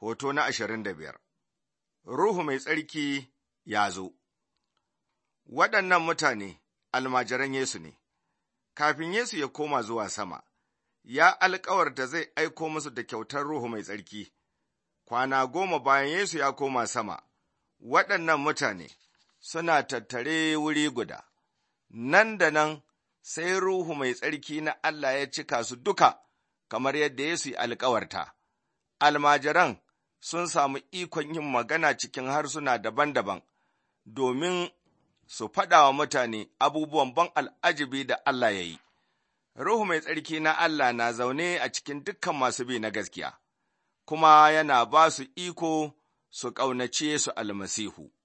Hoto na ashirin da biyar Ruhu mai tsarki ya zo Waɗannan mutane almajiran Yesu ne, kafin Yesu ya koma zuwa sama, ya alkawarta zai aiko musu da kyautar Ruhu mai tsarki. Kwana goma bayan Yesu ya koma sama, waɗannan mutane suna tattare wuri guda, nan da nan sai Ruhu mai tsarki na Allah ya cika su duka, kamar yadda Yesu ya alkawarta. Almajiran sun samu ikon yin magana cikin harsuna daban-daban domin su faɗa wa mutane abubuwan ban al'ajibi da Allah ya yi. Ruhu mai tsarki na Allah na zaune a cikin dukkan masu bi na gaskiya, kuma yana ba su iko su ƙaunace su almasihu.